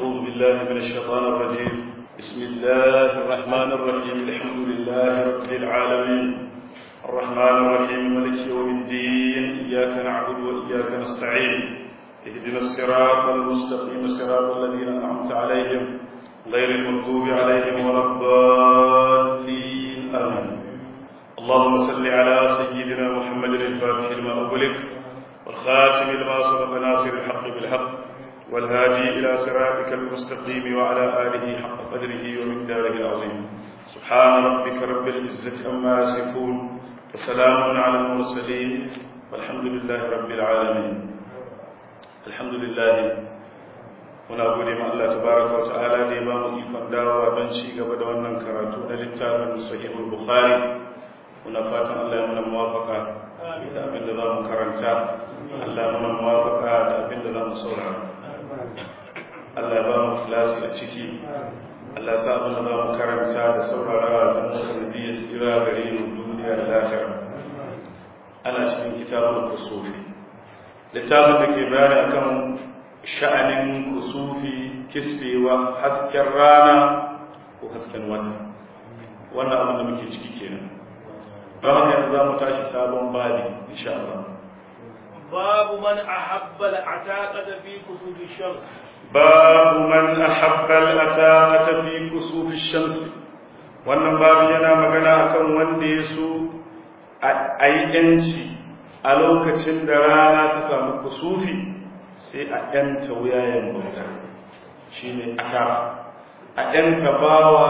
أعوذ بالله من الشيطان الرجيم بسم الله الرحمن الرحيم الحمد لله رب العالمين الرحمن الرحيم ملك يوم الدين إياك نعبد وإياك نستعين اهدنا الصراط المستقيم صراط الذين أنعمت عليهم غير المغضوب عليهم ولا الضالين آمين اللهم صل على سيدنا محمد الفاتح لما أغلق والخاتم لما سبق ناصر الحق بالحق والهادي إلى صراطك المستقيم وعلى آله حق قدره ومقداره العظيم سبحان ربك رب العزة أما يصفون وسلام على المرسلين والحمد لله رب العالمين الحمد لله muna gode ma Allah tabaraka wa ta'ala da ya ba mu ikon dawowa don ci gaba da wannan karatu na littafin sahihul bukhari muna fatan Allah ya muna muwafaka da abin da za mu karanta Allah ya muna muwafaka da abin da za mu saurara Allah ya ba mu kilasi a ciki Allah sa abin da za mu karanta da saurara da mu sanadiyya tsira gare mu duniya da lafiya ana cikin kitabun kusufi littafin da ke bayani akan sha'anin kusufi kisbewa hasken rana ko hasken wata wannan abin da muke ciki kenan don haka yanzu za mu tashi sabon babi insha Allah باب من أحب العتاقة في كسوف الشمس باب من أحب الأتاقة في كسوف الشمس wannan babu yana magana akan wanda ya so a yi ‘yanci a lokacin da rana ta samu kusufi sai a ‘yanta wuyayen bauta shi ne a a ‘yanta bawa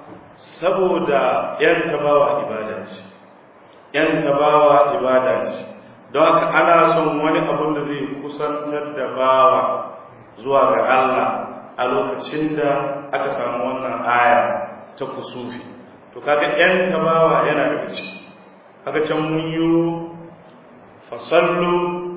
saboda ‘yanta bawa ibada ce ‘yanta bawa ibada ce don haka ana son wani abun da zai kusantar da bawa zuwa ga Allah a lokacin da aka samu wannan aya ta kusufi to kaga ‘yanta bawa yana daga ciki kaga can mun yi fasallu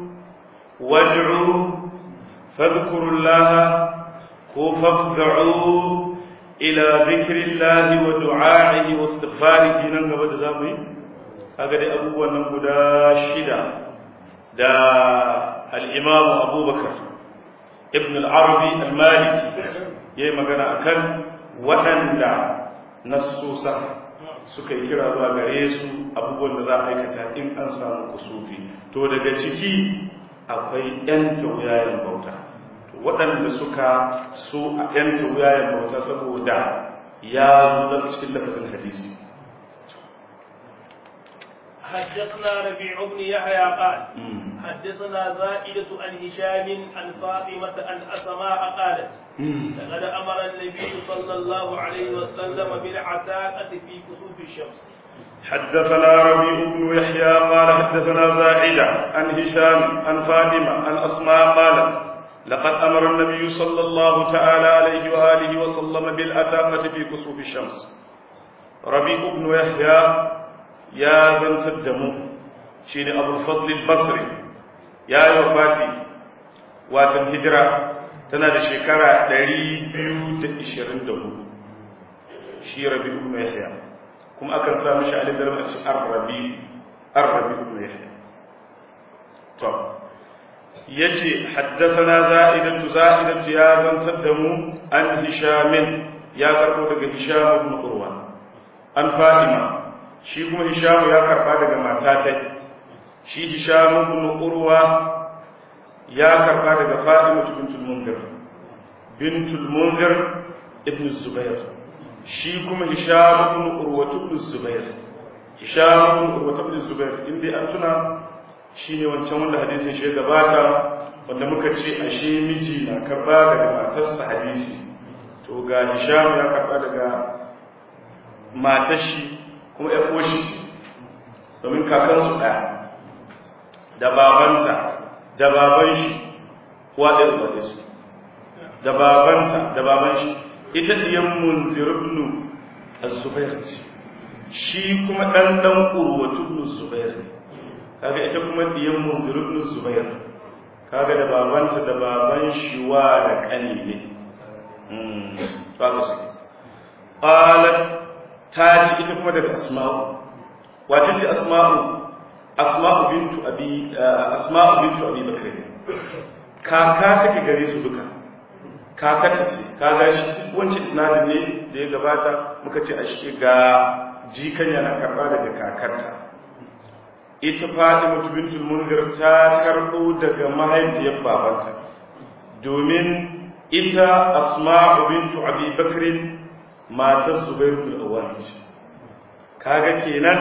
wad'u fadhkurullaha ko fafza'u ila dhikrillahi wa du'a'ihi wa istighfarihi nan gaba da zamu yi kaga dai abubuwan nan guda shida da al-imam Abubakar ibn al-Arabi al-Maliki yayi magana akan waɗanda nassusa suka yi kira zuwa gare su abubuwan da za a aikata in an samu kusufi to daga ciki akwai ‘yan tauyayen bauta waɗanda suka so a ‘yan tauyayen bauta saboda ya zuwa cikin lafazin hadisi حدثنا ربيع بن يحيى قال حدثنا زائدة عن هشام عن فاطمة عن أسماء قالت لقد أمر النبي صلى الله عليه وسلم بالعتاقة في كسوف الشمس حدثنا ربيع بن يحيى قال حدثنا زائدة عن هشام عن فاطمة عن أسماء قالت لقد أمر النبي صلى الله تعالى عليه وآله وسلم بالأتاقة في كسوف الشمس ربيع بن يحيى يا بنت الدم شين أبو الفضل البصري يا يوفاتي واتن هجرة تنادى شكرا دري بيو تشيرن دهو شي ربيع بن يحيى kuma akan sa mishi alif da lam a ce arrabi arrabi ibn yahya to yace haddathana za'idatu za'idatu ya zantar da mu an hisham ya karbo daga hisham ibn urwa an fatima shi kuma hisham ya karba daga matatai shi hisham ibn urwa ya karba daga fatima bintul munzir bintul munzir ibn zubair shi kuma hisham ibn urwatu ibn zubair hisham ibn urwatu ibn zubair inda an tuna shine wancan wanda hadisin shi gabata wanda muka ce ashe miji na karba daga matarsa hadisi to ga hisham ya karba daga matar shi kuma ƴar uwar shi domin kakansu ɗaya da babanta da baban shi uwa ɗaya uba su da babanta da baban shi ita diyan munzir ibn az-zubair shi kuma dan dan urwatu ibn zubair kaga ita kuma diyan munzir ibn zubair kaga da babanta da baban shi wa da kani ne mm to haka shi qalat ta ji ita kuma daga asma'u wace ce asma'u asma'u bintu abi asma'u bintu abi bakr kaka take gare su duka kakata ce kaga shi wancan isnadin ne da ya gabata muka ce a shi ga jikan yana karba daga kakarta ita Fatima bintul Munzir ta karbo daga mahaifiyar babanta domin ita Asma'u bintu Abi Bakr matar Zubair bin Awwam ce kaga kenan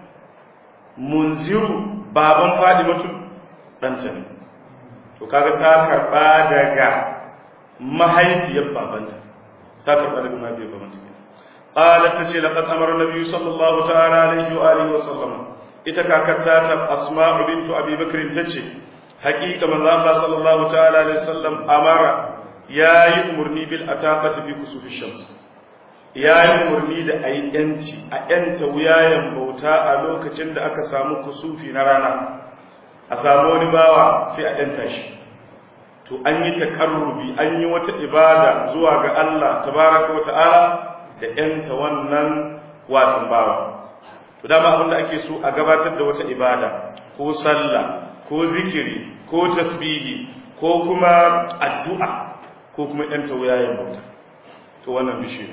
Munziru baban Fatimatu ɗanta ne to kaga ta karba daga mahaifiyar babanta ta karba daga mahaifiyar babanta قالت تشي لقد أمر النبي صلى الله تعالى عليه وآله وسلم ita kakarta ta asma'u bintu abi bakr tace haqiqa manzo Allah sallallahu ta'ala alaihi wasallam amara yayi umurni bil ataqati bi kusufi shams yayi umurni da ayi yanci a yanta wuyayen bauta a lokacin da aka samu kusufi na rana a samu wani bawa sai a yanta shi to an yi takarrubi an yi wata ibada zuwa ga Allah tabaraka wa ta'ala da yanta wannan watan bawa to dama abin da ake so a gabatar da wata ibada ko sallah ko zikiri ko tasbihi ko kuma addu'a ko kuma ɗan tawayayen bauta to wannan bishi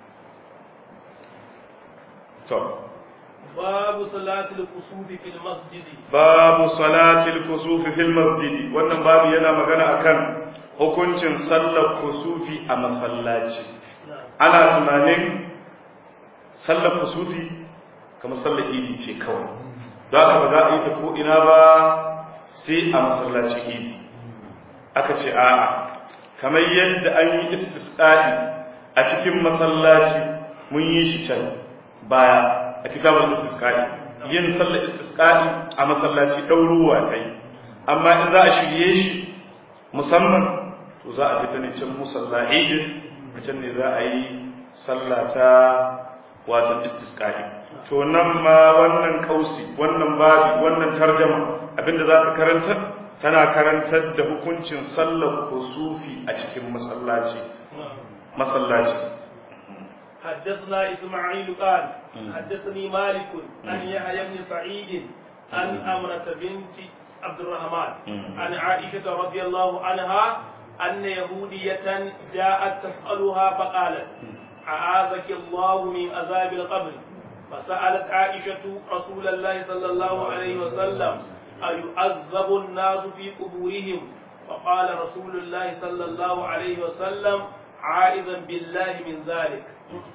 to babu salatul kusufi fil masjid babu salatul kusufi fil masjid wannan babu yana magana akan hukuncin sallar kusufi a masallaci ana tunanin sallar kusufi kamar sallar idi ce kawai don haka ba za a yi ta ko ina ba sai a masallaci idi aka ce a'a kamar yadda an yi istisqa'i a cikin masallaci mun yi shi can baya a kitabul istisqa'i yin sallar istisqa'i a masallaci ɗauruwa kai amma in za a shirye shi musamman to za a fita ne can musalla idin a can ne za a yi sallah ta watan istisqa'i to nan ma wannan kausi wannan babi wannan tarjama abinda za ka karantar tana karantar da hukuncin sallar kusufi a cikin masallaci masallaci حدثنا إسماعيل قال حدثني مالك عن يحيى بن سعيد عن أمرة بنت عبد الرحمن عن عائشة رضي الله عنها أن يهودية جاءت تسألها فقالت أعاذك الله من عذاب القبر فسألت عائشة رسول الله صلى الله عليه وسلم أيعذب الناس في قبورهم فقال رسول الله صلى الله عليه وسلم عائذا بالله من ذلك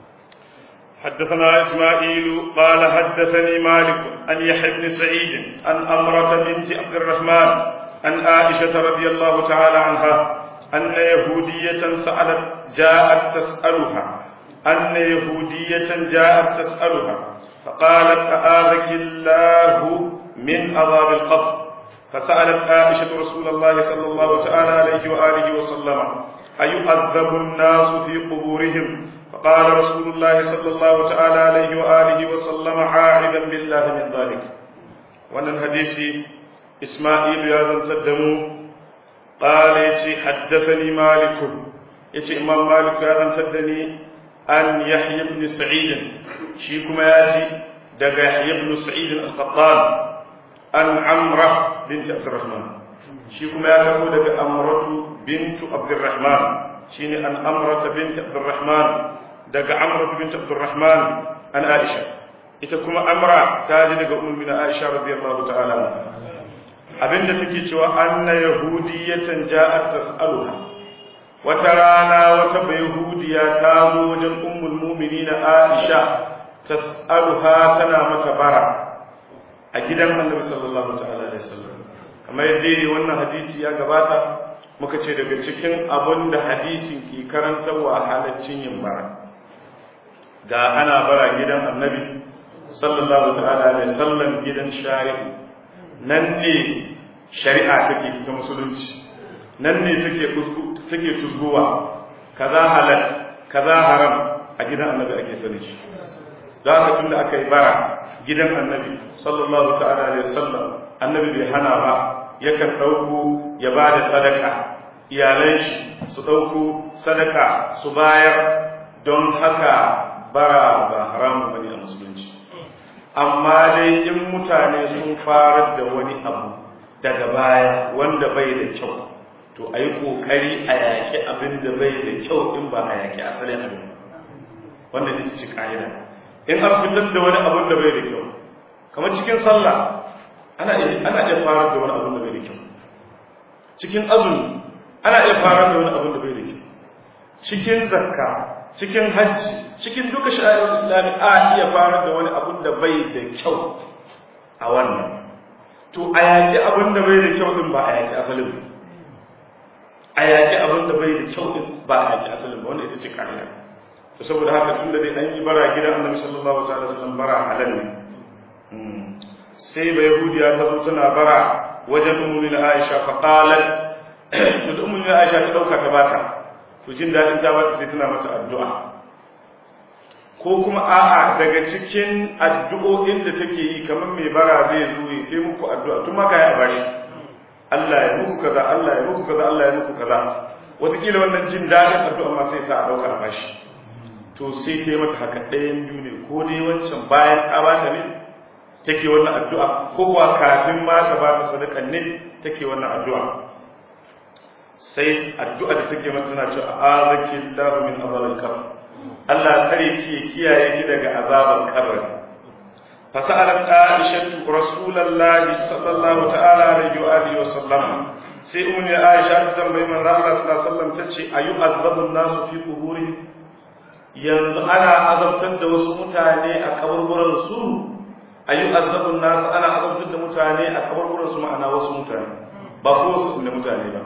حدثنا إسماعيل قال حدثني مالك عن يحيى بن سعيد عن أمرة بنت عبد الرحمن عن عائشة رضي الله تعالى عنها أن يهودية سألت جاءت تسألها أن يهودية جاءت تسألها فقالت أآذك الله من عذاب القبر فسألت عائشة رسول الله صلى الله تعالى عليه وآله وسلم أيعذب الناس في قبورهم فقال رسول الله صلى الله تعالى عليه وآله وسلم عاعدا بالله من ذلك وأن الحديث إسماعيل يا ذا الدم قال يتي حدثني مالك يتي إمام مالك يا ذا الدني عن يحيى بن سعيد شيكما ياتي دقى يحيى بن سعيد القطان عن عمرة بنت عبد الرحمن شيكما ياتي دقى أمرة بنت عبد الرحمن شيني عن أمرة بنت عبد الرحمن دقى عمرة بنت عبد الرحمن عن عائشة إتكما أمرة تاجي دقى أم من عائشة رضي الله تعالى عنها abinda take cewa anna yahudiyatan ja'at tas'aluha wata rana wata bayahudiya ta zo wajen ummul mu'minina Aisha tas'aluha tana mata bara a gidan Annabi sallallahu ta'ala alaihi wasallam kamar yadda wannan hadisi ya gabata muka ce daga cikin abin da hadisin ke karantarwa halaccin yin bara ga ana bara gidan Annabi sallallahu ta'ala alaihi wasallam gidan shari'i nan ne shari'a take ta musulunci nan ne take take tuzguwa kaza halal kaza haram a gidan annabi ake sani shi da haka tunda aka yi bara gidan annabi sallallahu ta'ala alaihi wasallam annabi bai hana ba yakan dauko ya bada sadaka iyalan shi su dauko sadaka su bayar don haka bara ba haramu bane a musulunci amma dai in mutane sun fara da wani abu daga baya wanda bai da kyau to a yi ƙoƙari a yaƙi abin da bai da kyau in ba a yaƙi asalin abin wanda ne ci ƙa'ida in an fitar da wani abin da bai da kyau kamar cikin sallah ana iya fara da wani abin da bai da kyau cikin azumi ana iya fara da wani abin da bai da kyau cikin zakka cikin hajji cikin duka sha'arar islami a iya fara da wani abin da bai da kyau a wannan to a yaƙi abin da bai da kyau din ba a yaƙi asalin a yaƙi abin da bai da kyau din ba a yaƙi asalin ba wanda ita ce ƙa'ida to saboda haka tun da dai an yi bara gidan annabi sallallahu ta'ala sallam bara halal ne sai bai yahudiya ta zo tana bara wajen ummu aisha fa qalat to ummu aisha ta dauka ta bata to jin daɗin ta bata sai tana mata addu'a ko kuma a'a daga cikin addu'o'in da take yi kamar mai bara zai zo ya ce muku addu'a tun maka ya bashi Allah ya muku kaza Allah ya muku kaza Allah ya muku kaza wataƙila wannan jin daɗin addu'a ma sai sa a ɗauka a bashi to sai ta yi mata haka ɗayan biyu ne ko dai wancan bayan ta bata ne take wannan addu'a ko kuwa kafin ma ta bata sadakan ne take wannan addu'a sai addu'a da take mata tana cewa azaki Allahu min azabil qabr Allah kare ki kiyaye ki daga azaban kabari fa sa'alat Aisha Rasulullahi sallallahu ta'ala alaihi wa alihi wa sallam sai ummu Aisha ta tambayi manzo Allah sallallahu alaihi wasallam tace ayu azabu nasu fi quburi yanzu ana azabtar da wasu mutane a kaburburan su ayu azabu nasu ana azabtar da mutane a kaburburan su ma'ana wasu mutane ba ko wasu mutane ba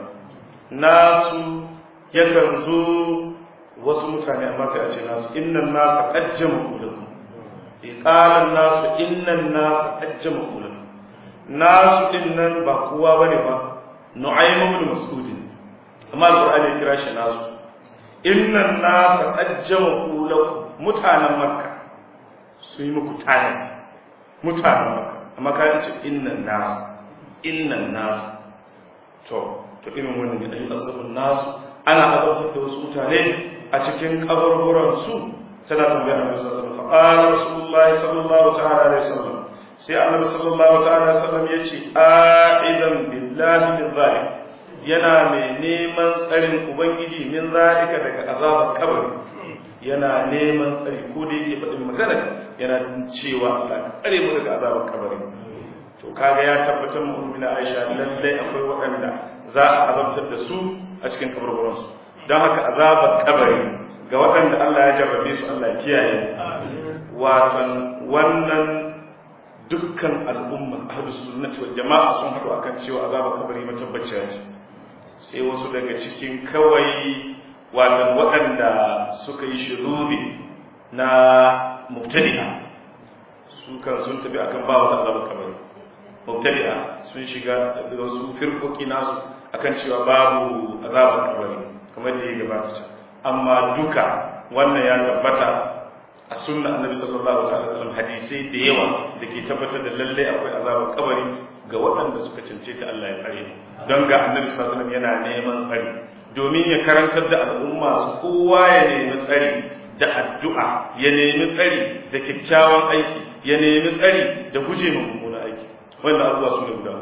nasu yakan zo wasu mutane amma sai a ce nasu innan nasa qajjama kulakum iqalan nasu innan nasa qajjama kulakum nasu dinnan ba kowa bane ba nu'aym ibn mas'ud amma alqur'ani ya kira shi nasu innan nasa qajjama kulakum mutanen makka su yi muku tanadi mutanen makka amma ka ce innan nasa innan nasa to to irin wannan ne ayi asabun nasu ana azabtar da wasu mutane a cikin kaburburan su tana tambayar Annabi sallallahu alaihi wasallam fa Rasulullah sallallahu ta'ala alaihi wasallam sai Annabi sallallahu ta'ala alaihi wasallam yace aidan billahi min zalik yana mai neman tsarin ubangiji min zalika daga azabar kabari yana neman tsari ko da yake faɗin magana yana cewa Allah ka tsare mu daga azabar kabari to kaga ya tabbatar mu ummina Aisha lallai akwai waɗanda za a azabtar da su a cikin kaburburansu don haka azabar kabari ga waɗanda Allah ya jarrabe su Allah ya kiyaye watan wannan dukkan al'umma ahlus sunnati wal jama'a sun haɗu akan cewa azabar kabari matabbaciya ce sai wasu daga cikin kawai watan waɗanda suka yi shiruri na mubtadi'a su kan sun tafi akan ba wata azabar kabari mubtadi'a sun shiga da wasu firkoki nasu akan cewa babu azabar kabari kamar da ya gabata amma duka wannan ya tabbata a sunna annabi sallallahu alaihi wasallam hadisai da yawa da ke tabbatar da lalle akwai azabar kabari ga waɗanda suka cancanta Allah ya tsare don ga annabi sallallahu alaihi wasallam yana neman tsari domin ya karantar da al'umma su kowa ya nemi tsari da addu'a ya nemi tsari da kyakkyawan aiki ya nemi tsari da guje ma mummunan aiki wanda abubuwa su ne guda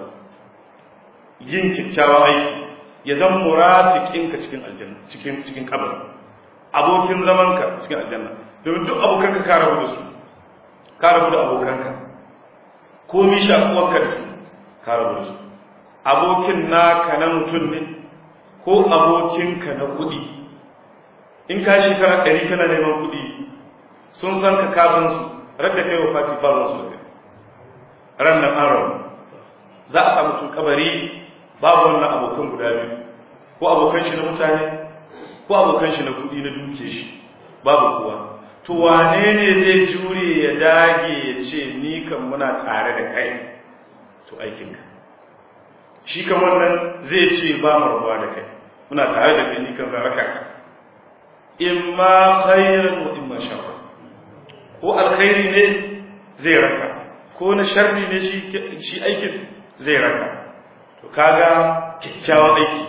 yin kyakkyawan aiki ya zama murafiqinka cikin aljanna cikin cikin kabari abokin zamanka cikin aljanna domin duk abokanka ka rabu da su ka rabu da abokanka komi shakuwarka da su ka rabu da su abokin naka na mutum ne ko abokinka na kuɗi in ka shekara ɗari kana neman kuɗi sun san ka kafin su radda kai wa fati ba su da kai ran nan an rabu za a samu tun kabari babu wannan abokan guda biyu ko abokan shi na mutane ko abokan shi na kuɗi na duke shi babu kowa to wane ne zai jure ya dage ya ce ni kan muna tare da kai to aikinka shi kan wannan zai ce ba mu rabuwa da kai muna tare da kai ni kan zaraka ka imma khairan wa imma sharra ko alkhairi ne zai raka ko na sharri ne shi shi aikin zai raka to kaga kyakkyawan aiki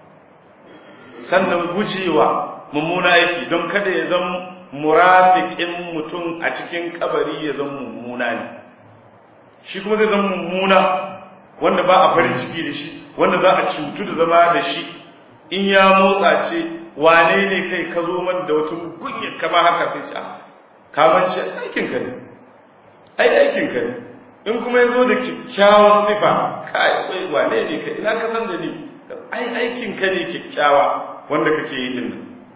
sannan gujewa mummuna aiki don kada ya zama murafiqin mutum a cikin kabari ya zama mummuna ne shi kuma zai zama mummuna wanda ba a farin ciki da shi wanda za a cutu da zama da shi in ya motsa ce wane ne kai ka zo man da wata gunya kama haka sai ce ka mance aikin ka ne ai aikin ka ne in kuma ya zo da kyakkyawan sifa kai wai wane ne kai ina ka san da ni ai aikin ka ne kyakkyawa wanda kake yi din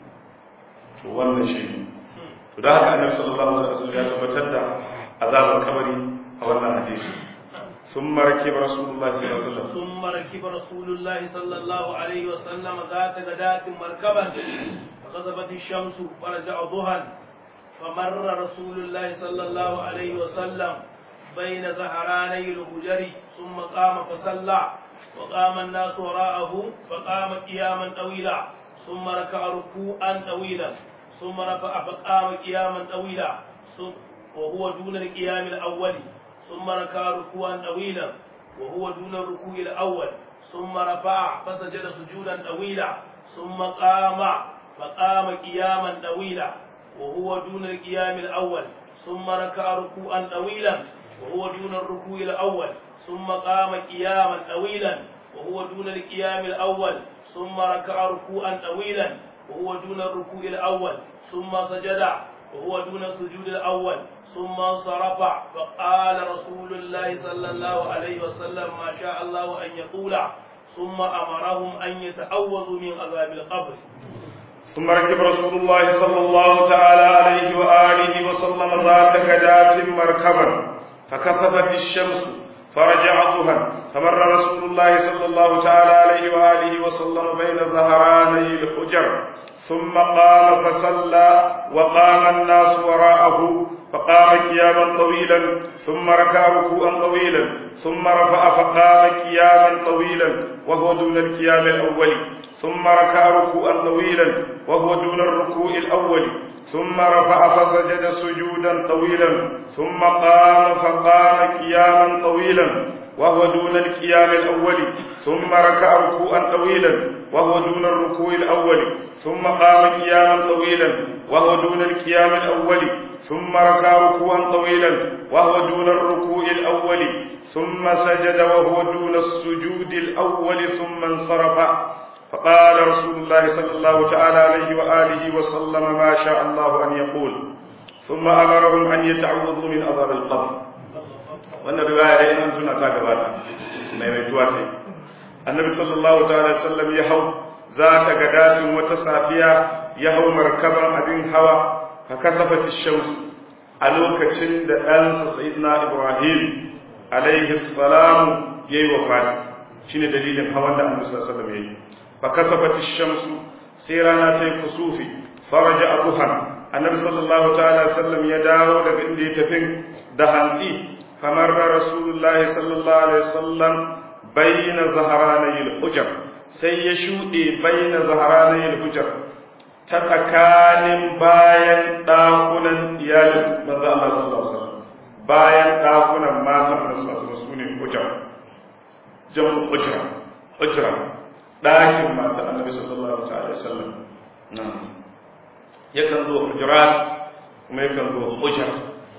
to wannan shi ne to da haka annabi sallallahu alaihi wasallam ya tabbatar da azabar kabari a wannan hadisi ثم ركب رسول الله صلى الله عليه وسلم ثم ركب رسول الله صلى الله عليه وسلم ذات غداة مركبا فغزبت الشمس فرجع ضحى فمر رسول الله صلى الله عليه وسلم بين زهراني الهجر ثم قام فصلى وقام الناس وراءه فقام قياما طويلا ثم ركع ركوعا طويلا ثم رفع فقام قياما طويلا وهو دون القيام الاول ثم ركع ركوعا طويلا وهو دون الركوع الاول ثم رفع فسجد سجودا طويلا ثم قام فقام قياما طويلا وهو دون القيام الاول ثم ركع ركوعا طويلا وهو دون الركوع الاول ثم قام قياما طويلا وهو دون القيام الاول ثم ركع ركوعا طويلا وهو دون الركوع الاول ثم سجد وهو دون السجود الأول ثم انصرف فقال رسول الله صلى الله عليه وسلم ما شاء الله أن يقول ثم أمرهم أن يتعوذوا من عذاب القبر ثم ركب رسول الله صلى الله تعالى عليه وآله وسلم ذات غداة مركبا فكسفت الشمس فرجع ضحى فمر رسول الله صلى الله تعالى عليه وآله وسلم بين ظهراني الحجر ثم قام فصلى وقام الناس وراءه فقام قياما طويلا ثم ركع ركوعا طويلا ثم رفع فقام قياما طويلا وهو دون القيام الأول ثم ركع ركوعا طويلا وهو دون الركوع الأول ثم رفع فسجد سجودا طويلا ثم قام فقام قياما طويلا وهو دون القيام الأول ثم ركع ركوعا طويلا وهو دون الركوع الأول ثم قام قياما طويلا وهو دون القيام الأول ثم ركع ركوعا طويلا وهو دون الركوع الأول ثم سجد وهو دون السجود الأول ثم انصرف فقال رسول الله صلى الله تعالى عليه وآله وسلم ما شاء الله أن يقول ثم أمرهم أن يتعوذوا من عذاب القبر wannan riwaya dai an tuna ta gabata mai mai tuwa ce annabi sallallahu ta'ala sallam ya hau za ta ga datin wata safiya ya hau markaban abin hawa fa kasafat ash-shams a lokacin da ɗansa sayyidina ibrahim alaihi salam yayi wafati shine dalilin hawan da annabi sallallahu alaihi wasallam yayi fa kasafat ash-shams sai rana ta yi kusufi faraja abuha annabi sallallahu ta'ala sallam ya dawo daga inda ya tafi da hantsi فمر رسول الله صلى الله عليه وسلم بين ظهراني الحجر sai ya shuɗe baina zaharanai hujjar ta tsakanin bayan ɗakunan iyalin manzo Allah sallallahu alaihi wasallam bayan ɗakunan matan Annabi sallallahu alaihi wasallam sune hujjar jamu hujra hujra ɗakin matan Annabi sallallahu alaihi wasallam yakan zo hujurat kuma yakan zo hujjar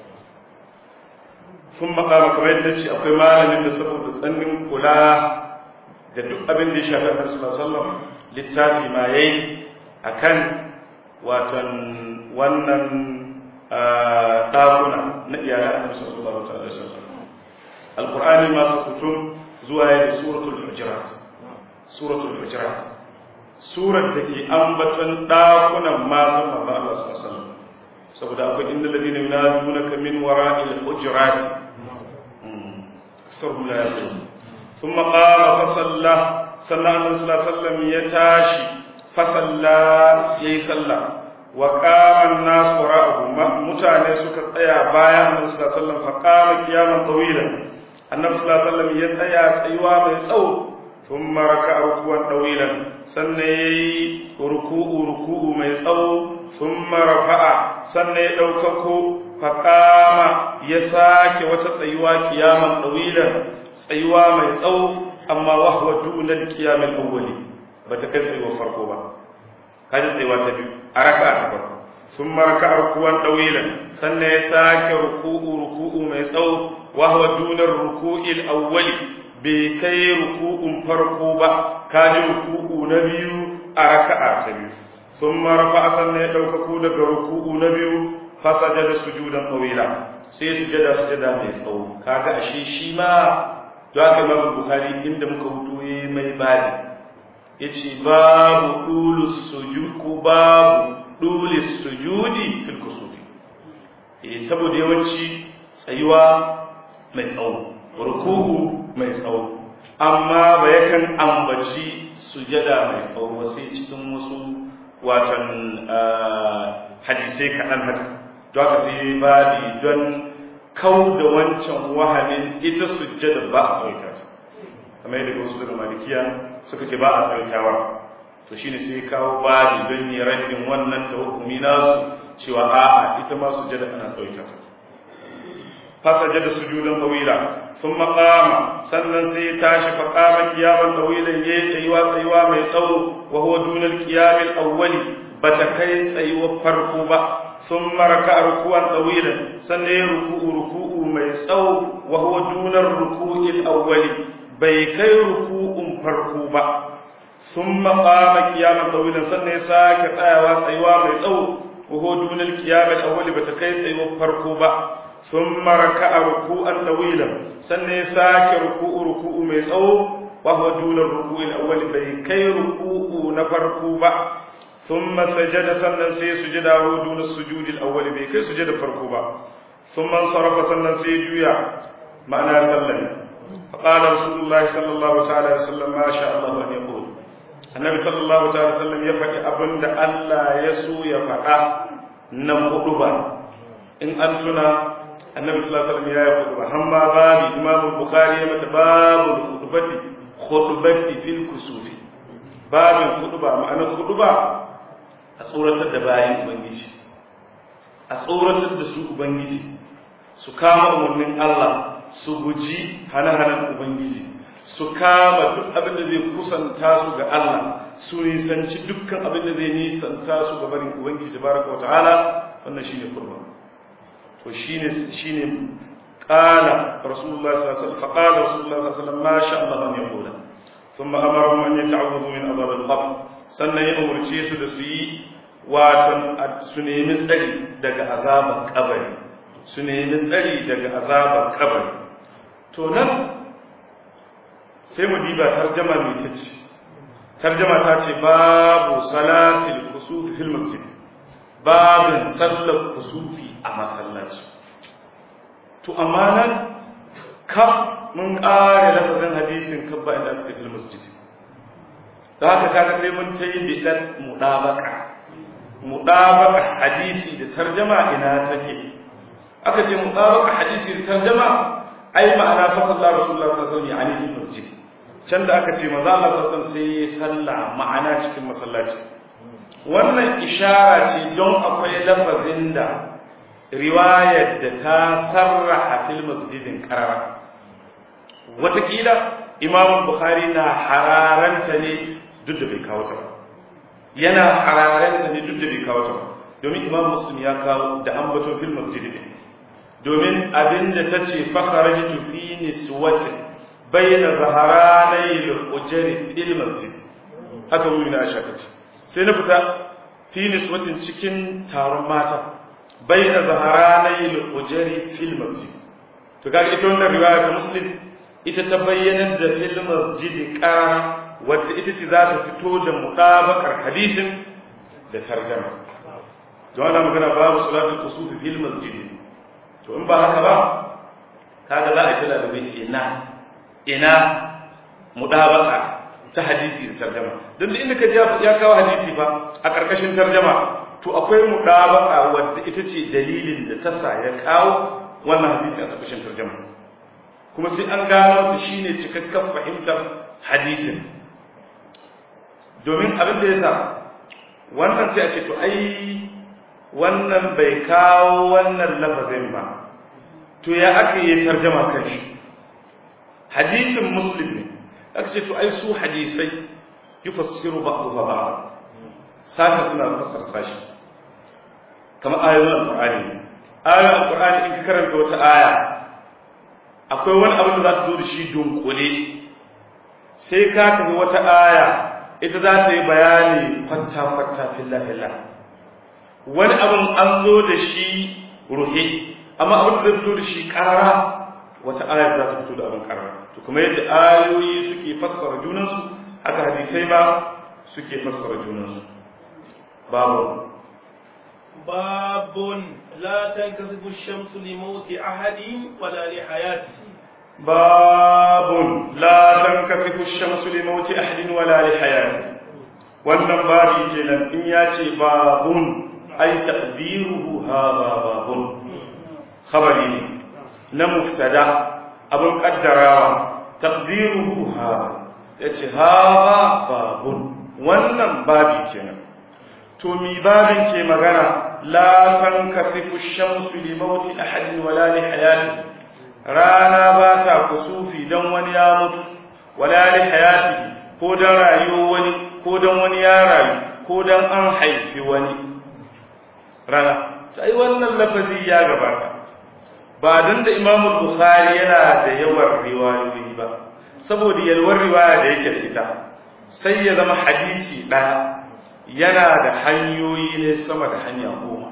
sun makama kamar yadda ce akwai malamin da saboda tsannin kula da duk abin da ya shafi a karsu sallam littafi ma ya yi a kan watan wannan ɗakuna na iyalan annabi sallallahu alaihi wasallam alqur'ani masu kutum zuwa ya da suratul hujurat suratul hujurat surar da ke ambaton ɗakunan matan manzo Allah sallallahu alaihi wasallam saboda akwai inda ladina yunadunaka min wara'il hujurati kasarhum la yaqulun thumma qama fa salla sallallahu alaihi wasallam ya tashi fa salla yayi salla wa qama an-nas wara'ahu mutane suka tsaya bayan annabi sallallahu alaihi wasallam fa qama qiyaman tawilan annabi sallallahu alaihi wasallam ya tsaya tsayuwa mai tsawo thumma raka'a ruku'an tawilan sannan yayi ruku'u ruku'u mai tsawo ثم رفع sannan ya ɗaukako faƙama ya sake wata tsayuwa kiyaman ɗawilan tsayuwa mai tsawo amma wahwa dunar kiyamin awwali ba ta kai tsayuwar farko ba kaji tsayuwa ta biyu a raka ta farko sun maraka rukuwan ɗawilan sannan ya sake ruku'u ruku'u mai tsawo wahwa dunar ruku'il awwali bai kai ruku'un farko ba kaji ruku'u na biyu a raka'a ta biyu thumma rafa'a sannan ya daukaku daga ruku'u na biyu fasajada sujudan tawila sai sujada sujada mai tsawo kaga ashe shi ma to aka Imam Bukhari inda muka hutu yayi mai bani yace babu dulus sujud ko babu dulis sujudi fil kusufi eh saboda yawanci tsayuwa mai tsawo ruku'u mai tsawo amma ba yakan ambaci sujada mai tsawo ba sai cikin wasu watan hadisai kaɗan haka don haka sai babi don kau da wancan wahamin ita sujjada ba a tsawaita ta kamar yadda wasu daga malikiya suka ce ba a tsawaitawa to shine sai kawo babi don yi raddin wannan tawakkumi nasu cewa a'a ita ma sujjada ana tsawaita ta fasajada sujudan tawila sun maƙama sannan sai ya tashi faƙama kiyaman tawilan ya yi tsayuwa tsayuwa mai tsawo wa huwa dunal qiyamil awwali bata kai tsayuwar farko ba sun maraka rukuwan tawilan sannan ya ruku'u ruku'u mai tsawo wa huwa dunar ruku'il awwali bai kai ruku'un farko ba sun maƙama kiyaman tawilan sannan ya sake tsayawa tsayuwa mai tsawo wa huwa dunal qiyamil awwali bata kai tsayuwar farko ba ثم ركع ركوعا طويلا سنة ساك ركوع ركوع ميسو وهو دون الركوع الأول بي كي ركوع نفركوبا ثم سجد سنة سي سجد وهو دون السجود الأول بي كي سجد فركوبا ثم انصرف سنة سي جويا معنى سلم فقال رسول الله صلى الله تعالى وسلم ما شاء الله أن يقول النبي صلى الله تعالى وسلم يفعل أبند ألا يسو يفعل نمقلبا إن أنتنا annabi sallallahu alaihi wasallam ya yi khutba hamma babu imamu bukhari ya mata babu khutbati khutbati fil kusufi babin khutba ma'anar khutba a tsoratar da bayan ubangiji a tsoratar da su ubangiji su kama umarnin Allah su guji hana-hanan ubangiji su kama duk abin da zai kusanta su ga Allah su nisanci dukkan abin da zai nisanta su ga barin ubangiji tabaraka wa ta'ala wannan shine khutba to shine shine qala rasulullah sallallahu alaihi wasallam faqala rasulullah sallallahu alaihi wasallam ma sha Allah an yaqula thumma amarahum an yata'awwadhu min adhab al-qabr sannan ya umurce su da su yi watan su nemi tsari daga azabar kabari su nemi tsari daga azabar kabari to nan sai mu diba tarjama mai tace tarjama ta ce babu salatil kusuf fil masjid babin sallar kusufi a masallaci to amma nan kaf mun ƙare lafazin hadisin kabba inda aka tafi masjid da haka kaga sai mun ta yi bidan mudabaka mudabaka hadisi da tarjama ina take aka ce mudabaka hadisi da tarjama ai ma'ana fa sallallahu rasulullah sallallahu alaihi wasallam yani masjid can da aka ce manzo Allah sallallahu alaihi wasallam sai ya salla ma'ana cikin masallaci wannan ishara ce don akwai lafazin da riwayar da ta sarraha fil masjidin karara watakila imam bukhari na hararanta ne duk da bai kawo ta ba yana hararanta ne duk da bai kawo ta ba domin imam muslim ya kawo da ambaton fil masjid ne domin abinda ta ce fakharajtu fi niswatin bayna zaharanai al-ujri fil masjid haka mu na aisha ta ce sai na fita fi niswatin cikin taron mata bayna zaharanai al-ujri fil masjid to kaga ita wannan riwaya ta muslim ita ta bayyana da fil masjid qara wadda ita ce za ta fito da mutabakar hadisin da tarjama don ana magana babu salatul kusuf fil masjid to in ba haka ba kaga za a yi da ina ina mudabaka ta hadisi da tarjama don da inda ka ya kawo hadisi ba a karkashin tarjama to akwai mudabaka wadda ita ce dalilin da ta sa ya kawo wannan hadisi a karkashin tarjama kuma sai an gano ta shine cikakken fahimtar hadisin domin abin da yasa wannan sai a ce to ai wannan bai kawo wannan lafazin ba to ya aka yi tarjama kan shi hadisin muslim ne aka ce to ai su hadisai yufassiru ba'dha ba'd sashi suna fassara sashi kamar ayoyin alqur'ani ayoyin alqur'ani in ka karanta wata aya akwai wani abin da za ta zo da shi dunkule sai ka tafi wata aya ita za ta yi bayani kwanta-kwanta filla-filla wani abin an zo da shi ruhe amma abin da fito da shi karara wata ayar za ta fito da abin karara to kuma yadda ayoyi suke fassara junansu haka hadisai ma suke fassara junansu babu باب لا تنكسف الشمس لموت أحد ولا لحياته باب لا تنكسف الشمس لموت أحد ولا لحياته wannan babi kenan in ya ce babun ai taqdiruhu hadha babun khabari ne na mubtada abun kaddarawa taqdiruhu hadha yace hadha babun wannan babi kenan to mi babin ke magana la tankasifu shamsu li mauti ahadin wala li hayati rana ba ta kusufi dan wani ya mutu wala li hayatihi ko dan rayuwar wani ko dan wani ya rayu ko dan an haifi wani rana sai wannan lafazi ya gabata ba dan da Imam Bukhari yana da yawan riwayoyi ba saboda yalwar riwaya da yake da ita sai ya zama hadisi ɗaya yana da hanyoyi ne sama da hanya goma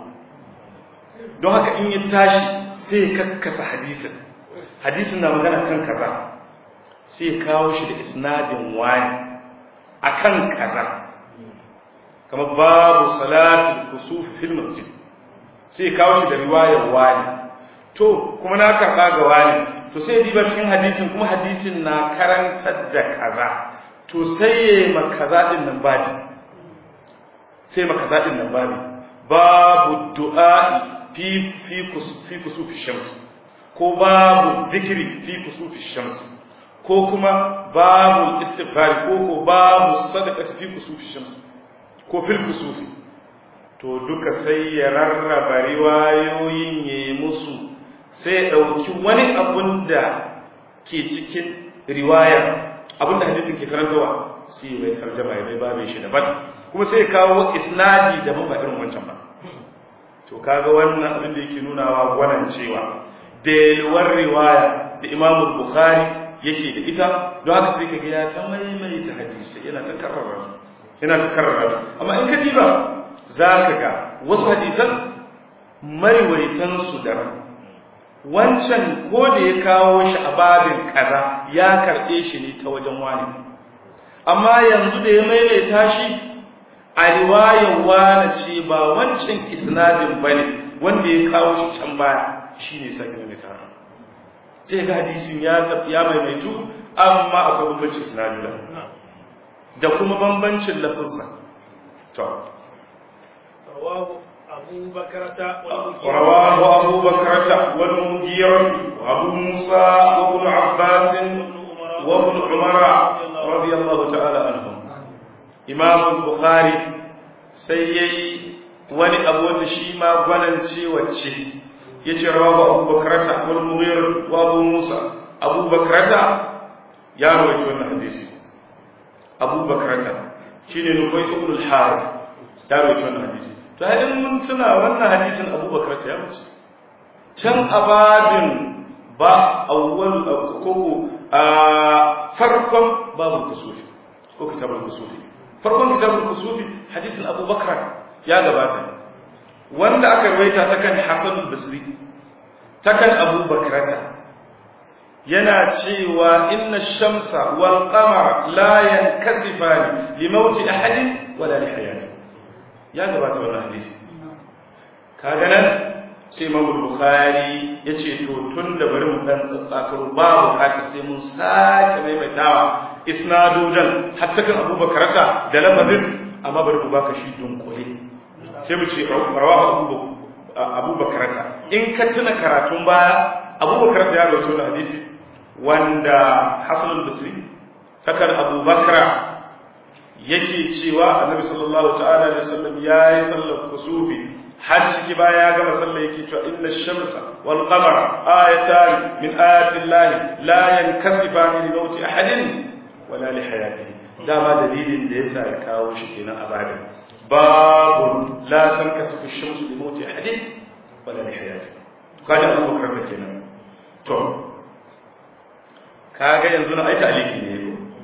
don haka in ya tashi sai ya kakkasa hadisin hadisin na magana kan kaza sai ya kawo shi da isnadin wani akan kaza kamar babu salatul kusuf fil masjid sai ya kawo shi da riwayar wani to kuma na karɓa ga wani to sai ya diba cikin hadisin kuma hadisin na karantar da kaza to sai ya yi makaza ɗin nan babi sai makaza ɗin nan babi babu du'a'i fi fi fi kusufi shamsi ko babu zikiri fi kusufi shamsi ko kuma babu istighfari ko ko babu sadaqati fi kusufi shamsi ko fil kusufi to duka sai ya rarraba riwayoyin yayi musu sai ya ɗauki wani abun da ke cikin riwaya abin da hadisin ke karantawa sai mai tarjama ya mai babin shi daban kuma sai kawo isnadi daban ba irin wancan ba to kaga wannan abin da yake nunawa gwanan cewa da yalwar riwaya da Imam Bukhari yake da ita don haka sai kaga ya ta maimaita hadisi yana ta karrara yana ta karrara amma in ka diba zaka ga wasu hadisan mariwaitan su da wancan ko da ya kawo shi a babin kaza ya karɓe shi ne ta wajen wani amma yanzu da ya maimaita shi a riwayar wani ce ba wancan isnadin ba ne wanda ya kawo shi can baya shi ne sake maimaita sai ga hadisin ya ya maimaitu amma akwai bambancin isnadula da kuma bambancin lafuzza to أبو بكرة رواه أبو بكرة والمغيرة وأبو موسى وابن عباس وابن عمر رضي الله تعالى عنهم إمام البخاري سيئي wani abu wanda shi ma gwanance wacce ya ce rawa abu bakarata wani mughir wa abu musa abu bakarata ya rawaito wannan hadisi abu bakarata shine nufai ibn al-harith ya rawaito wannan hadisi to hadin mun tuna wannan hadisin Abu Bakar ta wuce can abadin ba awwal koko a farkon babu kusufi ko kitabul kusufi farkon kitabul kusufi hadisin Abu Bakar ya gabata wanda aka rawaita ta kan Hasan al-Basri ta kan Abu Bakar yana cewa inna shamsa wal qamara la yankasifani li mauti ahadin wala li hayatihi ya gabata wannan hadisi kaga nan sai Imam Bukhari yace to tun da bari mu dan tsatsakaro ba bukata sai mun sake maimaitawa isnadudan hatta kan Abu Bakarata da lafazin amma bari mu baka shi dunkule sai mu ce rawahu Abu Bakarata in ka tuna karatun baya Abu Bakarata ya rawaito wannan hadisi wanda Hasan al-Basri takan Abu Bakra yake cewa annabi sallallahu ta'ala alaihi wasallam yayi sallar kusufi har ciki baya ya gama sallar yake cewa inna shamsa wal qamara ayatan min ayati llahi la yankasifani li mauti ahadin wala li hayatihi dama dalilin da yasa ya kawo shi kenan a bada babu la tankasifu shamsu li mauti ahadin wala li hayatihi kaga Abu Bakar kenan to kaga yanzu na aita aliki ne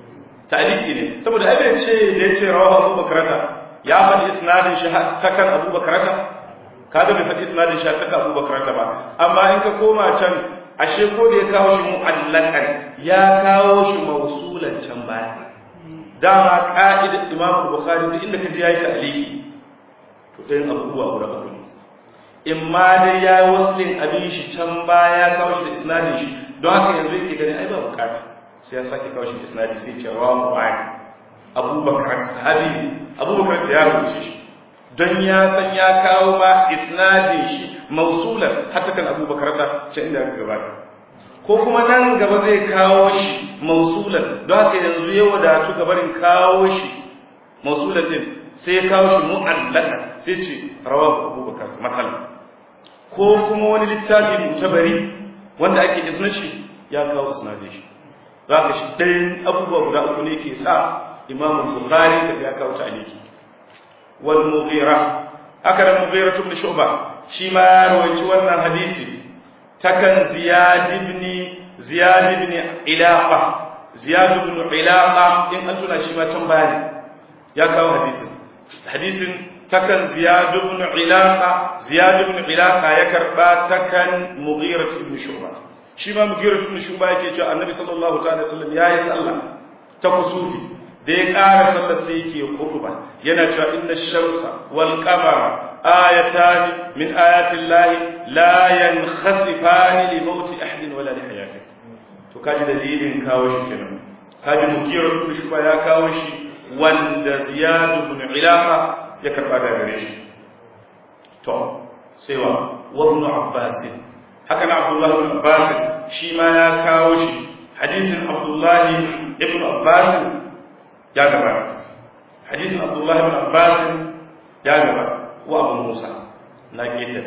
ta'liqi ne saboda ai bai ce da yace rawahu Abu Bakrata ya faɗi isnadin shi ta kan Abu Bakrata kaga bai faɗi isnadin shi ta kan Abu Bakrata ba amma in ka koma can ashe ko da ya kawo shi mu'allakan ya kawo shi mausulan can baya dama ka'idar Imam Bukhari duk inda kaji yayi ta'liqi to ɗayan abubuwa guda uku ne in ma dai ya yi waslin abin shi can baya ya kawo shi da isnadin shi don haka yanzu yake gani ai ba bukata sai ya sake kawo shi da isnadi sai ce rawa mu'ayyad abubakar sahabi abubakar ya rubuce shi don ya san ya kawo ma isnadin shi mausulan hatta kan abubakar ta can inda aka gabata ko kuma nan gaba zai kawo shi mausulan don haka yanzu ya wadatu gabarin kawo shi mausulan din sai ya kawo shi mu'allaka sai ce rawa abubakar matsala ko kuma wani littafi mutabari wanda ake izinin shi ya kawo isnadin shi za ka shi ɗayan abubuwa guda uku ne ke sa imamu bukhari da ya kawo ta'aliki wal mughira haka da mughira ibn shu'ba shi ma ya rawaci wannan hadisi takan ziyad ibn ziyad ibn ilaqa ziyad ibn ilaqa in an tuna shi ma can bayani ya kawo hadisin hadisin takan ziyad ibn ilaqa ziyad ibn ilaqa ya karba takan mughira ibn shu'ba shi ma mughira ibn shu'ba yake cewa annabi sallallahu ta'ala sallam yayi sallah ta kusufi da ya ƙara sallar sai yake khutba yana cewa inna shamsa wal qamara ayatan min ayati llahi la yankhasifani li mauti ahadin wala li hayati to kaji dalilin kawo shi kenan kaji mughira ibn shu'ba ya kawo shi wanda ziyad ibn ilaqa ya karba da gare shi to sai wa ibn abbas haka na abdullah ibn abbas shi ma ya kawo shi hadisin abdullah ibn abbas ya gaba hadisin abdullah ibn abbas ya gaba wa abu musa na keta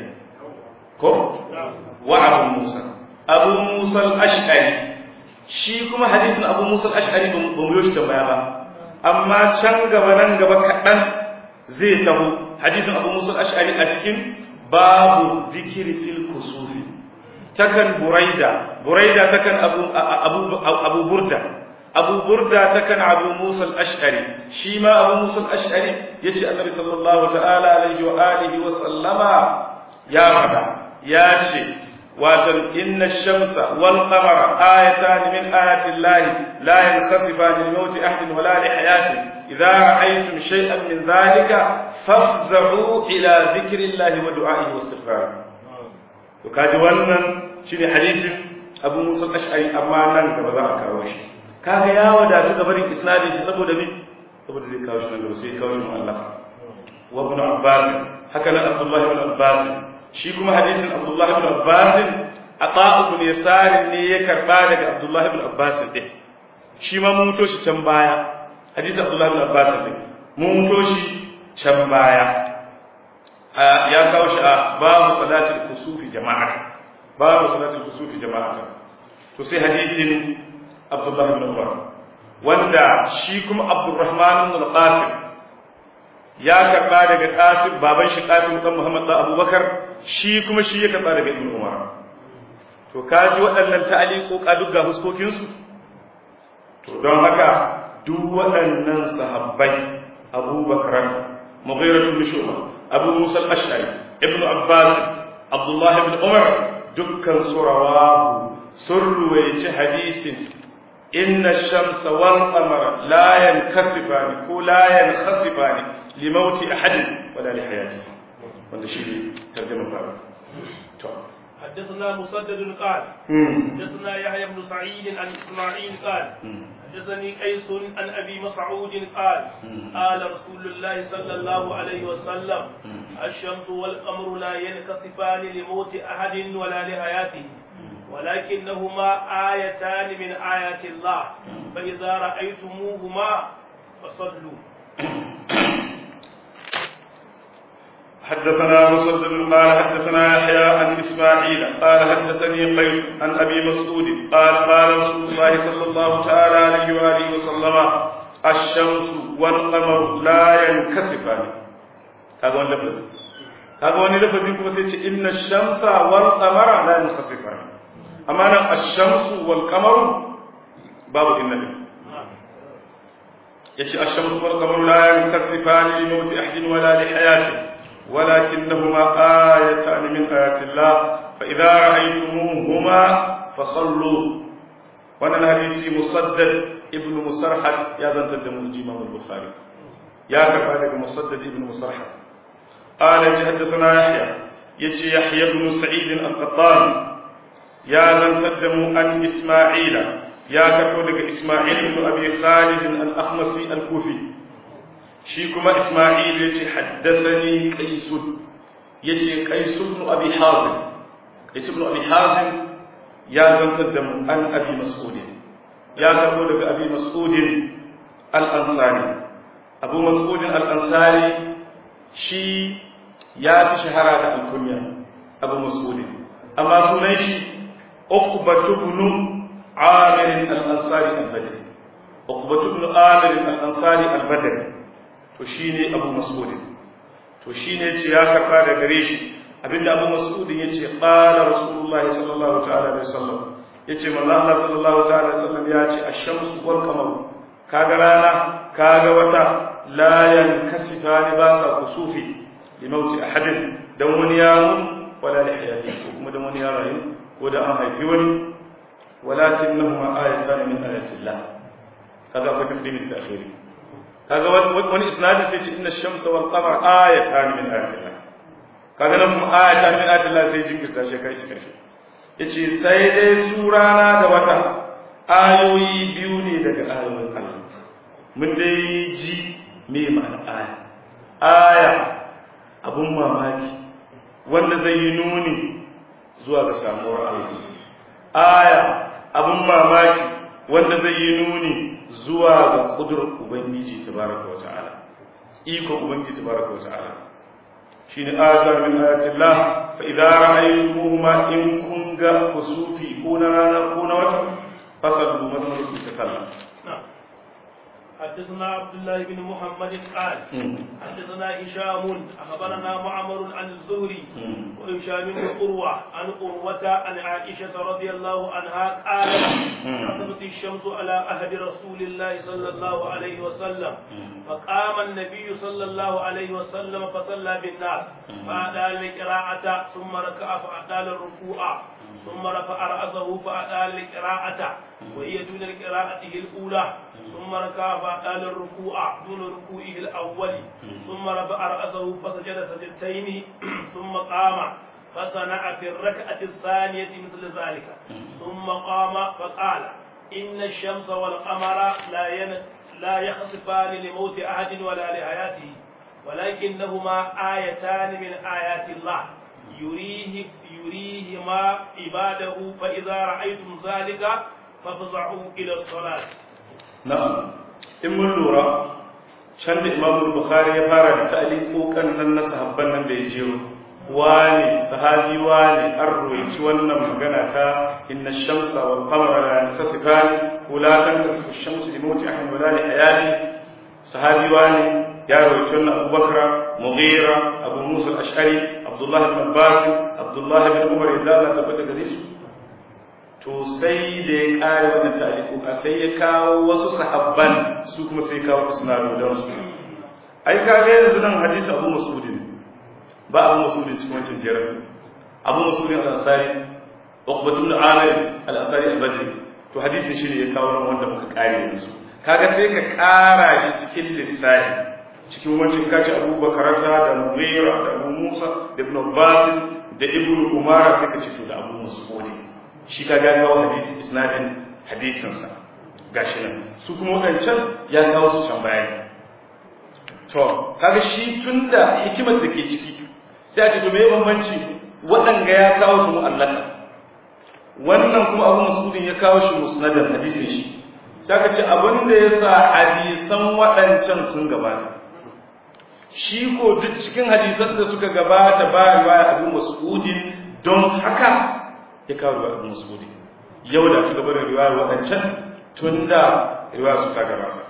ko wa abu musa abu musa al-ash'ari shi kuma hadisin abu musa al-ash'ari ba mu yi shi tambaya ba amma can gaba nan gaba kaɗan zai taho hadisin abu musul ash'ari a cikin babu zikiri fil kusufi takan buraida buraida takan abu abu abu burda abu burda takan abu musul ash'ari shi ma abu musul ash'ari yace annabi sallallahu ta'ala alaihi wa alihi wa sallama ya fada ya ce watan inna shamsa wal qamara ayatan min ayati llahi la yankhasifani li mawti ahadin wala li hayatihi إذا رأيتم شيئا من ذلك فافزعوا إلى ذكر الله ودعائه واستغفاره وكاجي wannan shine hadisin Abu Musa al-Ash'ari amma nan gaba za a kawo shi kaga ya wadatu gabarin isnadin shi saboda me saboda zai kawo shi nan gaba sai kawo shi mu'allaq wa ibn Abbas haka nan Abdullah ibn Abbas shi kuma hadisin Abdullah ibn Abbas Ata ibn Yasar ne ya karba daga Abdullah ibn Abbas din shi ma mun muto shi can baya hadisi Abdullah bin Abbas ne mun muto shi can baya ya kawo shi a babu salatul kusufi jama'ata babu salatul kusufi jama'ata to sai hadisin Abdullah bin Umar wanda shi kuma Abdurrahman bin Qasim ya karba daga Qasim baban shi Qasim dan Muhammad dan Abubakar shi kuma shi ya karba daga Ibn Umar to kaji waɗannan ta'aliqo duk ga huskokin su to don haka duk waɗannan sahabbai abubakar mughira ibn shu'ba abu musa al-ash'ari ibn abbas abdullah ibn umar dukkan su rawahu sun ruwaici hadisin inna shamsa wal qamara la yankasifani ko la yankhasifani li mauti ahadin wala li hayatihi wanda shi tarjuma fara to حدثنا مسدد قال حدثنا يحيى بن سعيد عن اسماعيل قال حدثني قيس عن ابي مسعود قال قال رسول الله صلى الله عليه وسلم الشمس والقمر لا ينكسفان لموت احد ولا لحياته ولكنهما آيتان من آيات الله فإذا رأيتموهما فصلوا حدثنا مسدد قال حدثنا يحيى عن اسماعيل قال حدثني قيس عن ابي مسعود قال قال رسول الله صلى الله تعالى عليه واله وسلم الشمس والقمر لا ينكسفان هذا هو اللفظ هذا هو اللفظ كما سيتي ان الشمس والقمر لا ينكسفان اما الشمس والقمر باب النبي yace ash-shamsu wal qamaru la yankasifani li mawti ahadin wala li hayatihi ولكنهما آيتان من آيات الله فإذا رأيتموهما فصلوا وانا الحديث مسدد ابن مسرحد يا ذا تدم الإمام البخاري يا كفى مسدد ابن مسرحد قال حدثنا يحيى يجي يحيى بن سعيد القطان يا ذا تدم عن إسماعيل يا كفى إسماعيل بن أبي خالد الأخمسي الكوفي shi kuma Ismail ya ce haddasani Qaisun ya ce Qaisun ibn Abi Hazim Qaisun ibn Abi Hazim ya zantar da mu an Abi Mas'ud ya karbo daga Abi Mas'ud al-Ansari Abu Mas'ud al-Ansari shi ya fi shahara da alkunya Abu Mas'ud amma sunan shi Uqbatu ibn Amir al-Ansari al-Badri Uqbatu ibn Amir al-Ansari al-Badri to shi ne abu masudin to shi ne ce ya karɓa da gare shi abinda abu masudin ya ce ƙala rasulullah sallallahu ta'ala da sallam ya ce manzo Allah sallallahu ta'ala da sallam ya ce ash-shamsu wal qamar kaga rana kaga wata la yankasifani ba sa kusufi li mauti ahadin dan wani ya mutu wala li hayati ko kuma dan wani ya rayu ko da an haifi wani walakinnahuma ayatan min ayatillah kaga fa taqdimi sai akhiri kaga wani isnadi sai ce inna shamsa wal qamar ayatan min ayatillah kaga nan kuma ayatan min ayatillah sai jinkirta shi kai shi karshe yace sai dai su rana da wata ayoyi biyu ne daga ayoyin Allah mun dai ji me ma'ana aya aya abun mamaki wanda zai yi nuni zuwa ga samuwar Allah aya abun mamaki wanda zai yi nuni zuwa ga kudurar Ubangiji tabaraka wata'ala iko Ubangiji tabaraka wata'ala shine ayatu min ayatillah fa idza ra'aytumuhuma in kun ga kusufi ko na rana ko na wata fasallu mazmun ta sallah حدثنا عبد الله بن محمد قال حدثنا هشام اخبرنا معمر عن الزهري وهشام بن قروه عن قروه عن عائشه رضي الله عنها قالت كتبت الشمس على عهد رسول الله صلى الله عليه وسلم فقام النبي صلى الله عليه وسلم فصلى بالناس فأدى القراءة ثم ركع فأدى الركوع ثم رفع رأسه فأدى القراءة وهي دون قراءته الأولى ثم ركع فأدى الركوع دون ركوعه الأول ثم رفع رأسه فسجد سجدتين ثم قام فصنع في الركعة الثانية مثل ذلك ثم قام فقال إن الشمس والقمر لا ين... لا يخسفان لموت أحد ولا لحياته ولكنهما آيتان من آيات الله يريه يريهما عباده فإذا رأيتم ذلك فافزعوا إلى الصلاة na'am in mun lura can da Imam Bukhari ya fara da ta'liqokan nan na sahabban nan da ya jero wani sahabi wani an roici wannan magana ta inna shamsa wal qamara la yantasifani wala tantasifu shamsu li mawti ahadin wala li hayati sahabi wani ya roici wannan Abu Bakra Mughira Abu Musa al-Ash'ari Abdullah ibn Abbas Abdullah ibn Umar idan Allah tabbata gare su to sai da ya kare wannan ta'liquka sai ya kawo wasu sahabban su kuma sai kawo isnadodan su ai ka ga yanzu nan hadisi Abu Mas'ud ba Abu Mas'ud cikin wancan jerin Abu Mas'ud al-Ansari Uqbah ibn Amir al-Ansari al-Badri to hadisin shi ne ya kawo nan wanda muka kare yanzu kaga sai ka kara shi cikin lissafi cikin wancan kaci Abu Bakarata da Mughira da Abu Musa da Ibn Abbas da Ibn Umar sai ka ce to da Abu Mas'ud shi ka ga kawo hadisi isnadin hadisinsa gashi nan su kuma wadancan ya kawo su can bayani to kaga shi tunda hikimar da ke ciki sai a ce to me bambanci waɗanga ya kawo su mu'allaka wannan kuma abu masudin ya kawo shi musnadin hadisin shi sai aka ce abin da ya sa hadisan waɗancan sun gabata shi ko duk cikin hadisan da suka gabata ba riwaya abu masudin don haka ya kawo riwaya abu masudin yau da aka gaba da riwaya waɗancan tun da riwaya su ta gabata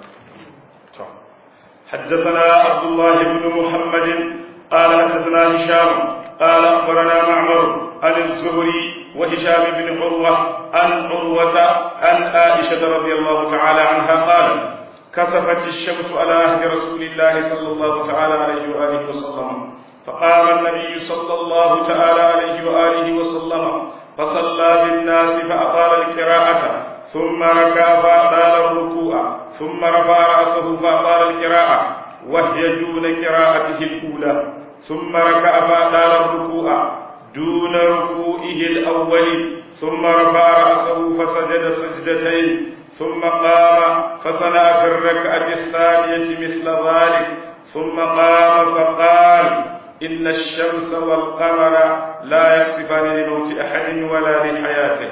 حدثنا عبد الله بن محمد قال حدثنا هشام قال اخبرنا معمر عن الزهري وهشام بن عروه عن عروه عن عائشه رضي الله تعالى عنها قال كسفت الشمس على عهد رسول الله صلى الله تعالى عليه وآله وسلم فقام النبي صلى الله تعالى عليه وآله وسلم فصلى بالناس فأطال القراءة ثم ركع فأطال الركوع ثم رفع رأسه فأطال القراءة وهي دون قراءته الأولى ثم ركع فأطال الركوع دون ركوعه الأول ثم رفع رأسه فسجد سجدتين ثم قام فصنع في الركعة الثانية مثل ذلك ثم قام فقال إن الشمس والقمر لا يقصفان لموت أحد ولا لحياته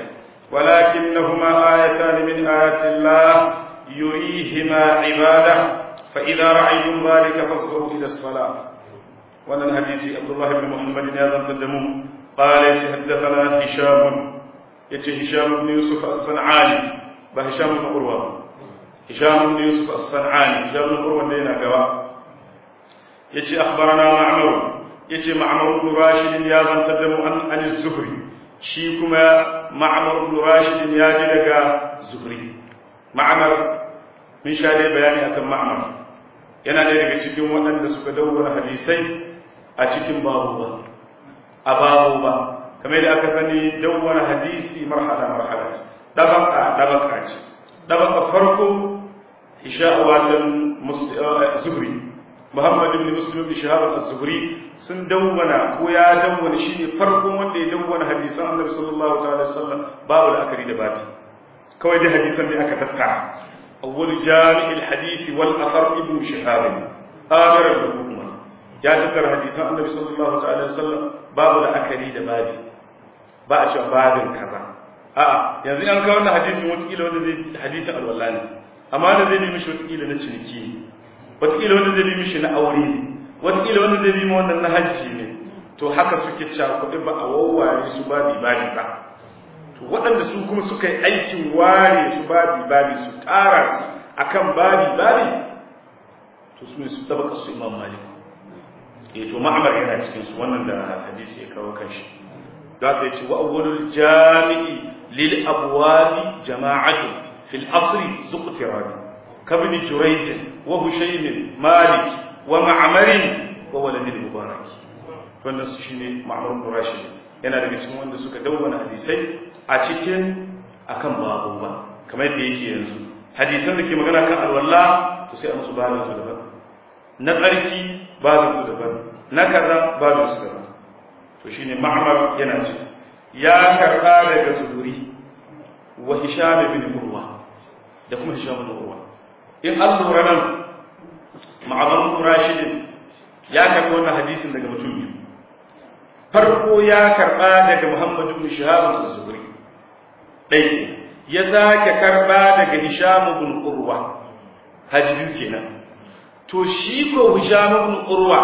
ولكنهما آيتان من آيات الله يريهما عباده فإذا رأيتم ذلك فافزعوا إلى الصلاة وانا الحديث عبد الله بن محمد يا تدمو قال حدثنا هشام يتي هشام بن يوسف الصنعاني بهشام بن عروة هشام بن يوسف الصنعاني هشام بن عروة لينا قوا يتي أخبرنا معمر يتي معمر بن راشد يا تدمو عن عن الزهري shi kuma ma'amar ibn rashid ya ji daga zuhri ma'amar mun sha dai bayani akan ma'amar yana ɗaya daga cikin waɗanda suka dawwara hadisai a cikin babu ba a babu ba kamar da aka sani dawwara hadisi marhala marhala dabaka dabaka ce dabaka farko isha watan zuhri Muhammad ibn Muslim ibn Shihab az-Zuhri sun dawwana ko ya dawwana shine farkon wanda ya dawwana hadisan Annabi sallallahu ta'ala wasallam babu la'akari da babi kawai dai hadisan ne aka tattara awwal jami' al-hadith wal athar ibn Shihab amir al-umma ya tattara hadisan Annabi sallallahu ta'ala wasallam babu la'akari da babi ba a cewa babin kaza a'a yanzu an kawo wannan hadisin wata kila wanda zai hadisin alwala ne amma da zai nemi shi wata kila na ciniki ne wataƙila wanda zai bi mishi na aure ne wataƙila wanda zai bi ma wannan na hajji ne to haka suke cakuɗi ba a wawware su babi babi ba to waɗanda su kuma suka yi aikin ware su babi babi su tara akan babi babi to su ne su tabaka su imam malik eh to ma'amar yana cikin su wannan da hadisi ya kawo kanshi da ta ce wa awwalul jami'i lil abwabi jama'atu fil asri zuqtirabi كابن جريج وهشيم مالك ومعمر وولد المبارك wannan su shine Ma'mar bin Rashid yana daga cikin wanda suka dawwana hadisai a cikin akan babu ba kamar yadda yake yanzu hadisan da ke magana kan alwala to sai a musu babin su daban na tsarki babin su daban na kaza babin su daban to shine Ma'mar yana ci ya karba daga Zuhuri wa Hisham bin Urwa da kuma Hisham bin Urwa in an lura nan ma'azan rashidin ya karɓi wannan hadisin daga mutum biyu farko ya karɓa daga muhammadu bin shahab az-zuhri ɗaya ya sake karɓa daga hisham bin urwa haji biyu kenan to shi ko hisham bin urwa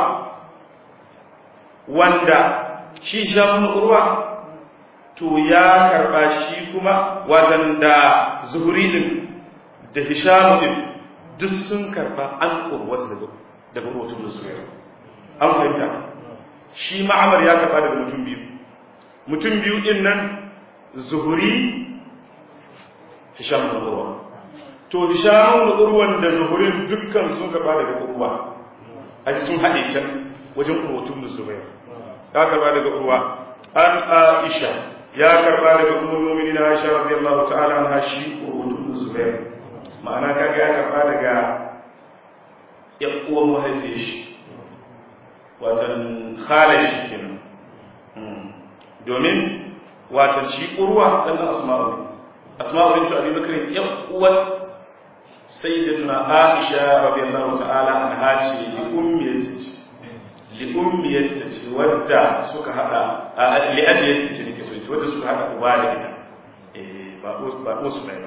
wanda shi hisham bin urwa to ya karɓa shi kuma watan da zuhri din da hisham din duk sun karba an urwata daga daga mutum da zuwa an fahimta shi ma'amar ya karba daga mutum biyu mutum biyu din nan zuhuri hisham da urwa to hisham da urwan da zuhurin dukkan sun karba daga urwa aji sun haɗe can wajen urwatun da zuwa ya karba daga urwa an aisha ya karba daga ummul mu'minin aisha radiyallahu ta'ala anha shi urwatun da zuwa ma'ana kaga ya karba daga yan uwan mahaifiyar shi watan khalashi kenan domin watan shi urwa dan asma'u ne asma'u bint abi bakr yan uwan sayyidatuna aisha radiyallahu ta'ala anha ce li ummiyati ce li ummiyati ce wadda suka hada li abiyati ce nake so wadda suka hada uba da ita eh ba ba su bai ba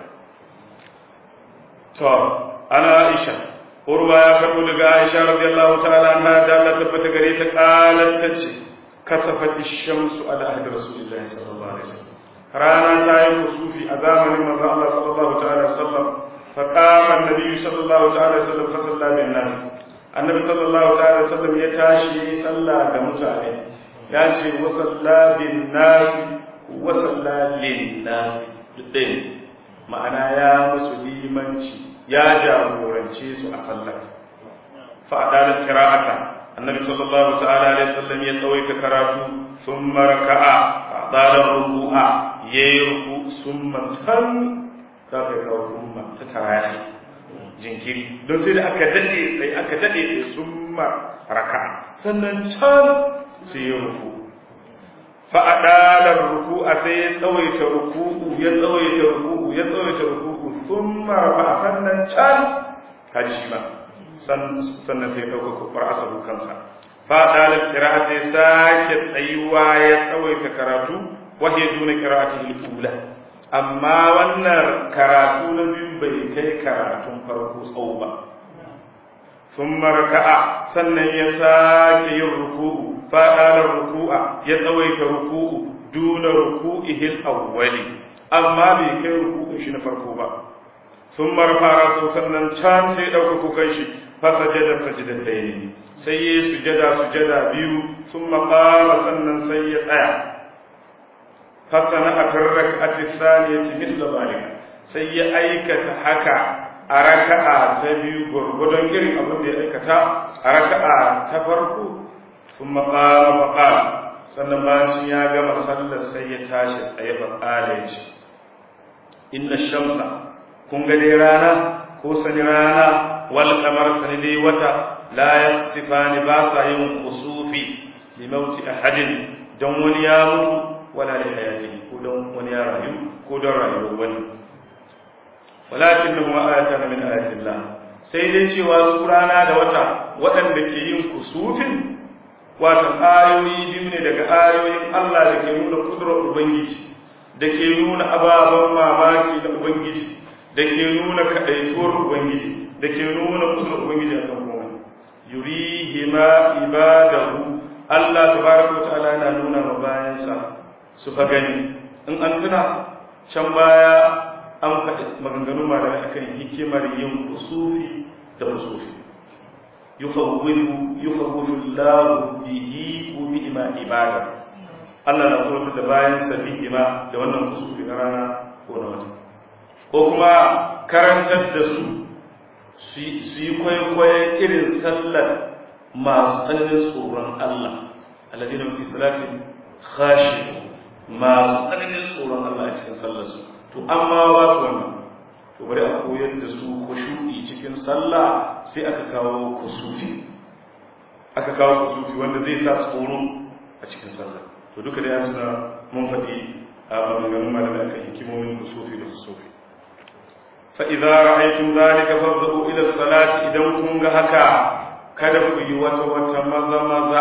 to ana aisha urwa ya karbo daga aisha radiyallahu ta'ala anha da Allah tabbata gare ta qalat tace kasafat ash-shamsu ala ahdi rasulillahi sallallahu alaihi wasallam rana ta yi kusufi a zamanin manzo Allah sallallahu ta'ala alaihi wasallam fa qama an-nabi sallallahu ta'ala alaihi wasallam fa salla bin nas annabi sallallahu ta'ala alaihi wasallam ya tashi sallah ga mutane ya ce wa salla bin nas wa salla lin nas duk ma'ana ya musu limanci ya jagorance su a sallar fa adala qira'ata annabi sallallahu ta'ala alaihi wasallam ya tsawaita karatu thumma raka'a fa adala ruku'a yayi ruku summa tan ka ga kawo thumma ta tarahi jinkiri don sai da aka dade sai aka dade sai summa raka'a sannan can sai ya ruku fa'adalar ruku'a sai ya tsawaita ruku'u ya tsawaita ruku'u ya tsawaita ruku'u sun marfa sannan can kaji shi ma sannan sai ɗauka kuɓar asabu kansa fa'adalar ƙira'a sai sake tsayuwa ya tsawaita karatu wahe duna ƙira'ati hilkula amma wannan karatu na biyu bai kai karatun farko tsawo ba sun marka'a sannan ya sake yin ruku'u faɗaɗa ruku'a ya tsawaita ruku'u duna ruku'ihil awwali amma bai kai ruku'un shi na farko ba sun marfara so sannan can sai ɗauka kukan shi fasajada sajida sai ne sai ya sujada sujada biyu sun maƙara sannan sai ya tsaya fasana a tarrak a tisaniyar timis da zalika sai ya aikata haka a raka'a ta biyu gwargwadon irin abin da ya aikata a raka'a ta farko sun maƙara maƙara sannan bacin ya gama sallar sai ya tashi tsaye faƙala ya ce inna shamsa kun ga dai rana ko sani rana wal kamar sani dai wata la yasifani ba sa yin kusufi li mauti ahadin don wani ya mutu wala li hayati ko don wani ya rayu ko don rayuwar wani walakinnahu ayatan min ayatillah sai dai cewa su rana da wata waɗanda ke yin kusufin watan ayoyi biyu ne daga ayoyin Allah da ke nuna kudurar Ubangiji da ke nuna ababen mamaki da Ubangiji da ke nuna kaɗaituwar Ubangiji da ke nuna kudurar Ubangiji a kan komai yurihima ibadahu Allah tabaraka ta'ala yana nuna ma bayansa su fa gani in an tuna can baya an faɗi maganganu malamai akan hikimar yin kusufi da kusufi yukhawwifu yukhawwifu Allah bihi wa bi'ma ibada Allah na kuma da bayan sabi ima da wannan kusufi na rana ko na wata ko kuma karantar da su su yi kwaikwayon irin sallar masu tsananin tsoron Allah alladina fi salatin khashi masu tsananin tsoron Allah a cikin sallar su to amma ba su wannan to bari a koyar da su khushu'i cikin sallah sai aka kawo kusufi aka kawo kusufi wanda zai sa tsoro a cikin sallah to duka da yana mun faɗi a maganganun malamai akan hikimomin kusufi da kusufi fa idza ra'aytum dhalika fazzabu ila salati idan kun ga haka kada ku yi wata wata maza maza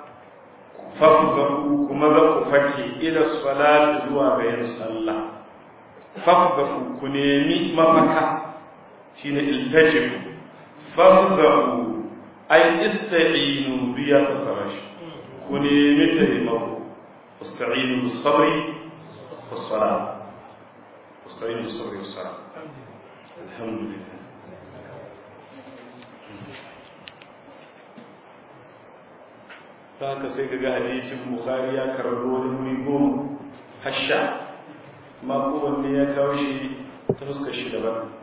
fafzahu kuma za ku fake ila salati zuwa ga yin sallah fafzahu ku nemi mafaka shine iltajibu fafzahu ay ista'inu biya fasara shi ku nemi taimako استعينوا بالصبر والصلاة استعينوا بالصبر والصلاة الحمد لله haka sai kaga hadisin bukhari ya karbo wani wuri goma hasha ma kowanne ya kawo shi ta fuskar shi daban